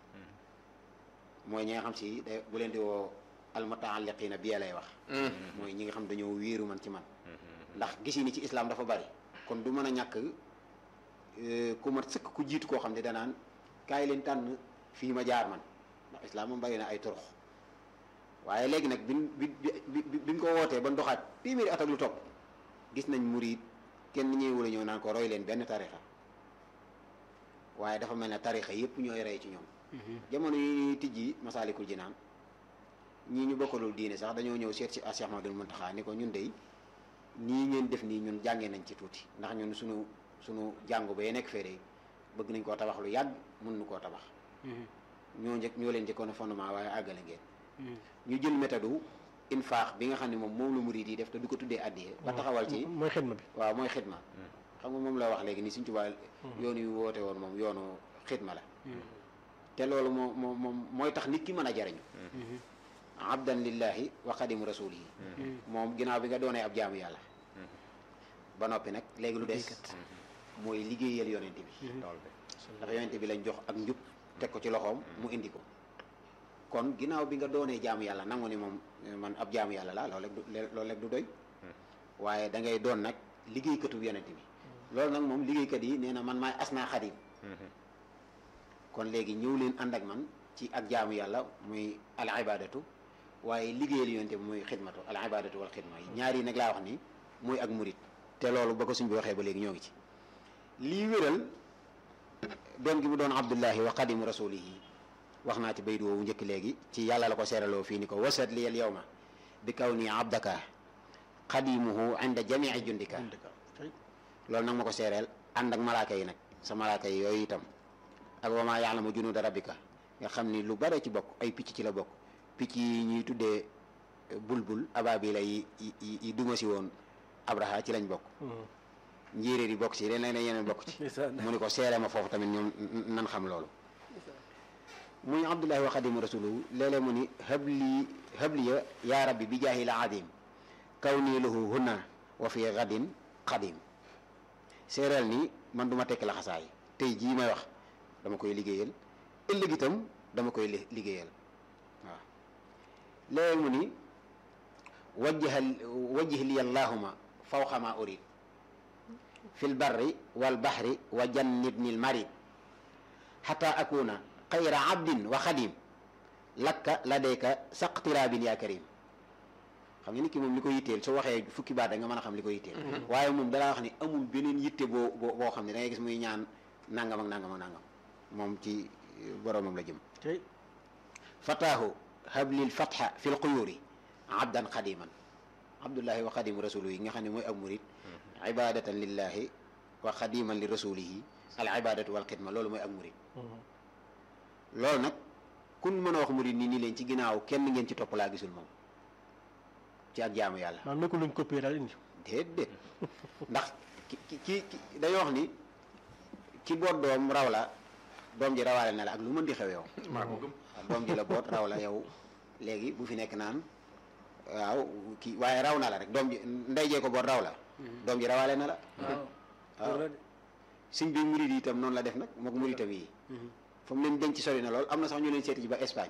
mooy ñi nga xam si da bu leen di woo almutaalliqiina bi lay wax mooy ñi nga xam dañoo wéeru man ci man ndax gis ni ci islam dafa bari kon du mën a ñàkk ku mat sëkk ku jiitu koo xam ne danaan kaay leen tànn fii ma jaar man ndax islam moom bari na ay turux waaye léegi nag bin bi bi biñ ko wootee ba ndoxaat téeméeri at ak lu topp gis nañ murid kenn ñëwul a ñëw naan ko roy leen benn tarixa waaye dafa mel ne tarixa yépp ñooy rey ci ñoom jamono yi ñuy tijji masaalikul jinaan ñii ñu bokkalul diine sax dañoo ñëw seet si Cheikh Ahmadul Muntaxa ni ko ñun dey nii ngeen def nii ñun jàngee nañ ci tuuti ndax ñun suñu suñu jàngu ba nekk fee de bëgg nañ koo tabax lu yàgg mun nu koo tabax ñoo njëkk ñoo leen njëkkoon a fondement waaye àggale ngeen ñu jël méthode infaax bi nga xam ne moom moom la murid yi def te du ko tuddee addiye ba taxawal ci mooy xidma bi waaw mooy xidma xam nga moom la wax léegi ni Sëñ Tuubaa yoonu yu woote woon moom yoonu xidma la te loolu moo moo moom mooy tax nit ki mën a jariñu abdan lillahi wa xadimu rasulihi moom ginnaaw bi nga doonee ab jaamu yàlla ba noppi nag léegi lu des mooy liggéeyal yonent bi tool bi ndax yonent bi lañ jox ak njub teg ko ci loxoom mu indi ko kon ginnaaw bi nga doonee jaamu yàlla nangu ni moom man ab jaamu yàlla la loolu rek du loolu rek du doy waaye da ngay doon nag liggéeykatu yonent bi loolu nag moom liggéeykat yi nee na man maay asnaa xadim kon léegi ñëw leen ànd ak man ci ak jaamu yàlla muy al ibadatu waaye liggéeyal yonent bi muy xidmatu al ibadatu wal xidma yi ñaar yi nag laa wax ni muy ak murit te loolu ba ko suñ bi waxee ba léegi ñoo ngi ci lii wéral doon gi mu doon abdullahi wa xadimu rasulihi wax naa ci baydu woowu njëkk léegi ci yàlla la ko seeraloo fii ni ko wasat li al yawma bi kaw nii abdaka xadimuhu inda jamii jundika loolu nag ma ko seereel ànd ak malaaka yi nag sa malaaka yi yooyu itam ak wa maa yaalamu junuuda rabbika nga xam ni lu bare ci bokk ay picc ci la bokk picc yi ñuy tuddee bulbul ababila yi yi yi duma si woon abraha ci lañ bokk njéeréer yi bokk ci leneen yeneen bokk ci mu ni ko seere ma foofu tamit ñoom nan xam loolu muy abdullahi wa xadimu rasuluhu léeg-léeg mu ni habli habliya yaa rabbi bi jaahil adim kaw nii lahu hunna wa fi gadin xadim séeréel ni man duma tekki laxasaay tey jii may wax dama koy liggéeyal ëllëg itam dama koy liggéeyal waaw léeg mu ni wajjaha wajjih li allahuma fawqa ma urid fi lbarri walbahri wa jannibni lmarid xata akuna xayra abdin wa xadim lakka ladayka saqtirabin ya karim xam nga nit ki moom li ko yitteel soo waxee fukki baat da nga mën a xam li ko yitteel waaye moom dalaa wax ni amul beneen yitte boo boo xam ne da ngay gis muy ñaan nangam ak nangam ak nangam moom ci boromam la jëm fataahu hablil fatha fi lquyuri abdan xadiman abdullahi wa xadimu rasulu yi nga xam ne mooy ab murid ibadatan lillahi wa xadiman li rasulihi al ibadatu wal xidma loolu mooy ak murid loolu nag kun mën a wax murid nii nii leen ci ginnaaw kenn ngeen ci topp laa gisul moom ci ak jaamu yàlla maanaam nekkul luñ copier daal indi déedéet ndax ki ki ki dañoo wax ni ki boot doom raw la doom ji rawaale na la ak lu mën di xew yow maa ko gëm doom ji la boot raw la yow léegi bu fi nekk naan waaw kii waaye raw na la rek doom ji ndey jee ko boot raw la doom ji rawaale na la waaw suñ bi murid yi itam noonu la def nag mook muritam yi fa mu leen denc sori na lool am na sax ñu leen seeti ji ba Espagne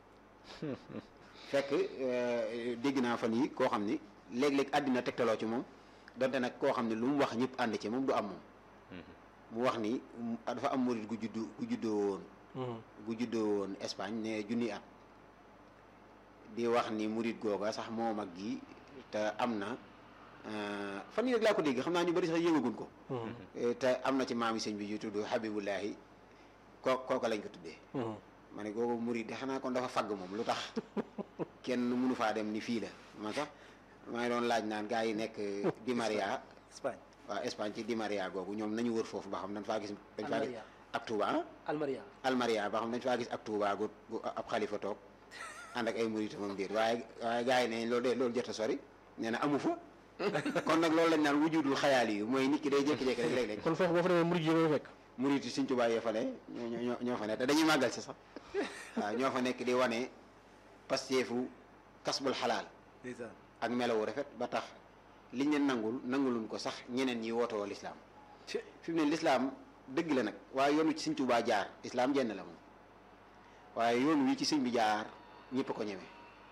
fekk dégg naa fan yi koo xam ni léeg-léeg àddina tegtaloo ci moom donte nag koo xam ne lu mu wax ñëpp ànd ci moom du am moom mu wax ni dafa am murid gu juddu gu juddoo woon gu juddoo woon Espagne ne junni at di wax ni murid googa sax moo mag gi te am na fan yi rek laa ko dégg xam naa ñu bari sax yëgagun ko te am na ci maami sëñ bi yu tudd Habibullahi koo kooka lañ ko tuddee ma ne googu murid de xanaa kon dafa fagg moom lu tax kenn mënu faa dem ni fii la man sax maa ngi doon laaj naan gars yi nekk Di Maria Espagne waaw Espagne ci Di Maria googu ñoom nañu wër foofu ba xam dañ faa gis dañ faa gis ak Touba Almaria Almaria ba xam dañ faa gis ak Touba gu gu ab xalifa toog ànd ak ay murid moom déet waaye waaye gars yi ne loolu de loolu jot a sori nee na amu fa kon nag loolu lañ naan wujudul xayaali yu mooy nit ki day jékki-jékki rek léeg-léeg kon foofu boo fa demee murid yi nga fekk murid yi Sëñ Tuubaa yee fa ne ñoo ñoo ñoo fa ne te dañuy màggal si sax waaw ñoo fa nekk di wane pasteefu kasbul xalaal ndeysaan ak melawu rafet ba tax liñ leen nangul nanguluñ ko sax ñeneen ñi wootoo lislaam fi mu ne lislaam dëgg la nag waaye yoon wi ci Sëñ Tuubaa jaar islaam jenn la moom waaye yoon wi ci sëñ bi jaar ñëpp ko ñeme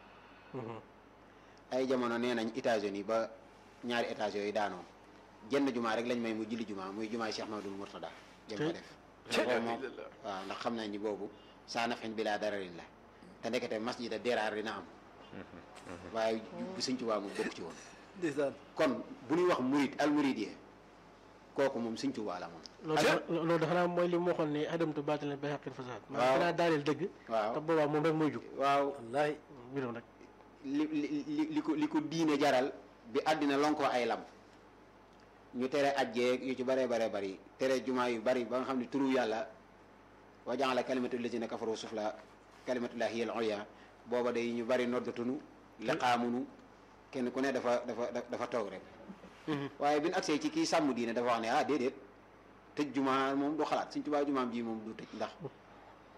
ay jamono nee nañ États-Unis ba ñaari étage yooyu daanoo jenn jumaa rek lañ may mu julli jumaa muy jumaay Cheikh Mahmadul Murtada jëm ko def boobu moom waaw ndax xam nañ ni boobu saa nafin bi laa dararin la te ndekete masjida deraar dina am waaye bu Sëñ Tuubaa mu bokk ci woon ndeysaan kon bu ñuy wax murid al muridiyya kooku moom Sëñ Tuubaa la moom loolu dafa loolu dafa naa mooy li mu waxoon ne adamtu baatila bi haqqil fasaad waaw maanaam danaa daaneel dëgg waaw te boobaa moom rek mooy jug waaw wallaahi mbirum rek li li li li ko li ko diine jaral bi àddina lonkoo ay lam ñu tere ajjeeg yu ci bare bare bari tere jumaa yu bari ba nga xam ne turu yàlla wa ja'ala kalimatu lazina kafaru sufla kalimatullahi hiya al-ulya booba day ñu bari noddatunu liqaamunu kenn ku ne dafa dafa dafa toog rek waaye bi ñu agsee ci kii sàmm diine dafa wax ne ah déedéet tëj jumaa moom du xalaat Sëñ Tuubaa jumaam ji moom du tëj ndax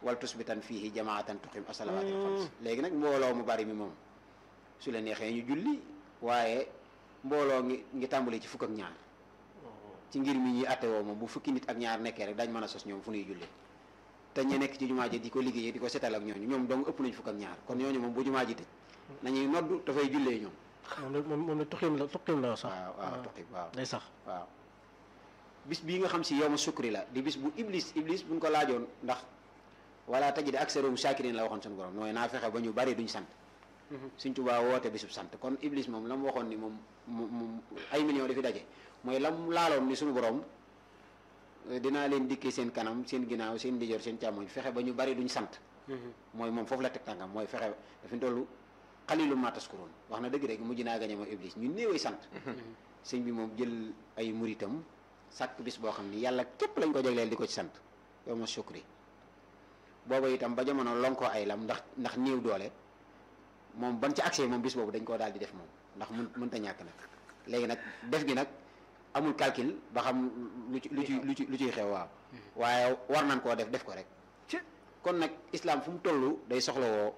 wal tusbitan fiihi jamaatan tuqim asalawaatil xams léegi nag mbooloo mu bari mi moom su la neexee ñu julli waaye mbooloo ngi ngi tàmbali ci fukk ak ñaar ci ngir mi ñuy atte woo moom bu fukki nit ak ñaar nekkee rek dañ mën a sos ñoom fu ñuy jullee te ñu nekk ci jumaa ji di ko liggéeyee di ko setal ak ñooñu ñoom dong ëpp nañ fukk ak ñaar kon ñooñu moom bu jumaa ji tëj nañuy noddu dafay jullee ñoom moom la moom moom la tuqim la tuqim la sax waaw waaw tuqi waaw day sax waaw bis bii nga xam si yow ma sukri la di bis bu iblis iblis buñ ko laajoon ndax wala tajid aksarum shakirin la waxoon suñu borom mooy naa fexe ba ñu bari duñ sant suñ tubaa woote bisub sant kon iblis moom la mu waxoon ni moom mu mu ay millions dafi daje mooy la mu laaloon ni suñu borom eh, dinaa leen dikkee seen kanam seen ginnaaw seen ndijoor seen càmmoñ fexe ba ñu bari duñ sant mooy moom foofu la teg tànkam mooy fexe dafa tollu xalilu ma taskurun wax na dëgg rek mujj naa gañe moom iblis ñu néewee sant sëñ bi moom jël ay muritam sàkk bis boo xam ni yàlla képp lañ ko jagleel di ko ci sant yow ma sukri booba itam ba jamono lonkoo ay lam ndax ndax néew doole moom ban ci accès moom bis boobu dañ koo daal di def moom ndax mun mënta ñàkk nag léegi nag def gi nag amul calcul ba xam lu ci lu ci lu ci lu ciy xew waaw waaye war nañ koo def def ko rek kon nag islam fu mu toll day soxlawoo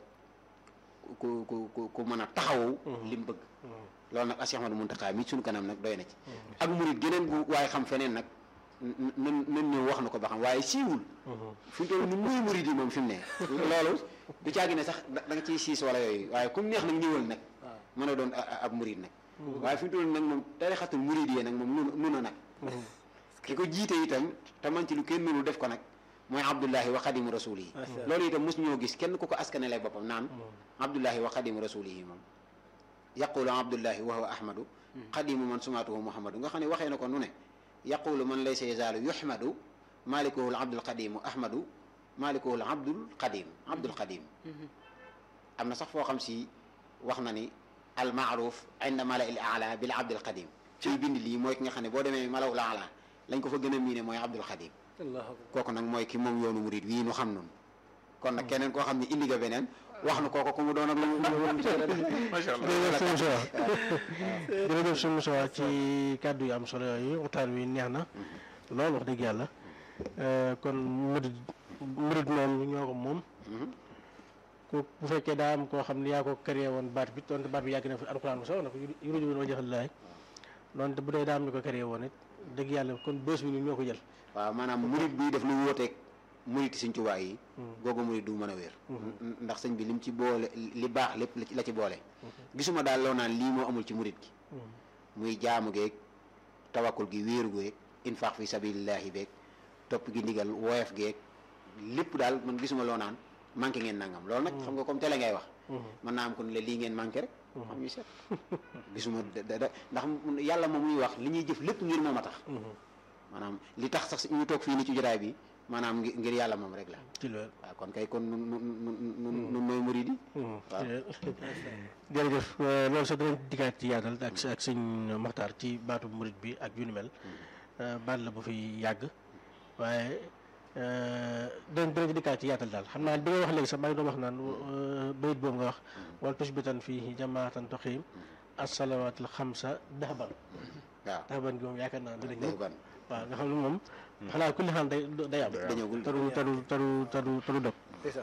ku ku ku ku mën a taxawu li mu bëgg loolu nag Cheikh Ahmadou Mountakha mi suñu kanam nag doy na ci ak murit geneen gu waaye xam feneen nag nan nan ñëw wax na ko ba xam waaye siiwul fi mu toll ni muy murit yi moom fi mu ne loolu du caagi ne sax da da nga ciy siis wala yooyu waaye comme neex nag ñëwal nag mën a doon a- a- ab murit nag waaye fi mu toll nag moom tarixatul murit yi nag moom nun nun a nag ki ko jiite itam te man ci lu kenn mënul def ko nag mooy abdullahi wa xadimu rasuli yi loolu itam mos ñoo gis kenn ku ko askanele boppam naan abdullahi wa xadimu rasuli yi moom yaqulu abdullahi wa huwa ahmadu xadimu man sumaatuhu muhammadu nga xam ne waxee na ko nu ne yaqulu man laysa yazaalu yuhmadu malikuhu l abdul qadimu ahmadu malikuhu l abdul qadim abdul qadim am na sax foo xam si wax na ni al maaruf inda mala il ala bil abdul qadim ciy bind lii mooy ki nga xam ne boo demee malawul ala lañ ko fa gën a miine mooy abdul qadim kooku nag mooy ki moom yoonu murid wii nu xam noonu kon nag keneen koo xam ne indi nga beneen wax nu kooku ku mu doon ak lu mu macha allah jërëjëf sëñ Moussa jërëjëf sëñ Moussa ci kàddu yu am solo yooyu waxtaan wi neex na lool wax dëgg yàlla kon murid murid moom ñoo ko moom ku bu fekkee daa am koo xam ne yaa ko créé woon baat bi donte baat bi yàgg na fi alxuraan bu sax na ko yuruju woon wajhal laay donte bu dee daa am ñu ko créé woon it dëgg yàlla kon bés bi ñun ñoo ko jël waaw maanaam murid bi def lu wóoteeg murid sëñ Tuubaa yi googu murid du mën a wér ndax sëñ bi lim ci boole li baax lépp la ci- la ci boole gisuma daal loo naan lii moo amul ci murid gi muy jaamu geeg tawakkul gi wéeru geeg infaq fi sabilillahi beeg topp gi ndigal woyof geeg lépp daal man gisuma loo naan manqué ngeen nangam loolu nag xam nga comme télé ngay wax mën naa am kon la lii ngeen manqué rek xam ñu seet gisuma da da da- ndax yàlla moom muy wax li ñuy jëf lépp ngir moom a tax maanaam li tax sax ñu toog fii ni ci jotaay bi maanaam ngir ngir yàlla moom rek la ci loolu waaw kon kay kon nun nun nun nun nun nooy murid yi waaw jërëjëf euh, loolu sax danañ dikkaat ci yaatal ak ak sëñ Maxtaar ci baatu murit bi ak yu ni mel euh, baat la bu fi yàgg waaye euh, danañ danañ ci dikkaat ci yaatal daal xam naa bi nga wax léegi sax maa ngi doon wax naan euh, bayit boobu nga wax wal tusbitan fii jamaatan toxiim assalawaatul xamsa daxban waaw daxban gi moom yaakaar naa dina ñëw day ban waaw nga xam ne moom xanaa kulli xaan day day am dañëwul taru taru taru taru taru dog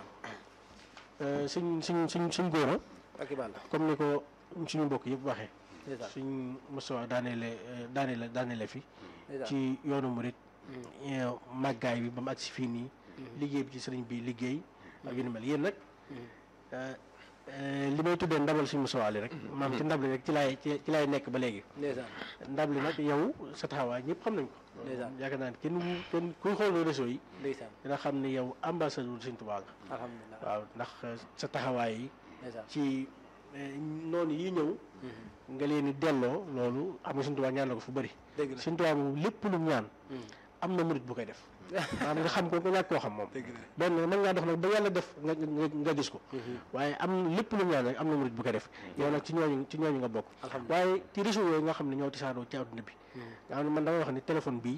Euh, suñ suñ suñ suñ góor a ak i bàll comme ni ko suñu mbokk yëpp waxee ndeysaan suñ mosuwa daaneele daaneele daaneele fi ndeysaan ci yoonu murit màggaay bi ba mu agsi fii nii liggéey bi ci sëriñ bi liggéey ak yu ni mel yéen nag euh, euh, li may tuddee ndabal suñu mosuwa li rek maam ci ndab li rek ci laay ci ci laay nekk ba léegi ndeysaan ndab li nag yow sa taxawaay ñëpp xam nañ ko ndeysaan yaakaar naa ne kenn wu- kenn kuy xool réseau yi ndeysaan dina xam ne yow ambassadeur Sëriñ Tuubaa nga alhamdulilah waaw ndax sa taxawaay yi ndeysaan ci eh, noonu yi ñëw nga leen di delloo loolu xam nga Sëriñ Tuubaa ñaan na ko fu bëri dëgg la Sëriñ Tuubaa moom lépp lu mu ñaan am na murit bu koy def maanaam nga xam ko nga ñàkk koo xam moom dëgg la benn mën ngaa dox nag ba yàlla def nga nga nga gis ko waaye am lépp lu mu ñaan rek am na murit bu koy def yow nag ci ñooñu ci ñooñu nga bokk alhamdulilah waaye ci réseau yooyu nga xam ne ñoo tisaaroo ci àdduna bi nga xam ne man damay wax ni téléphone bii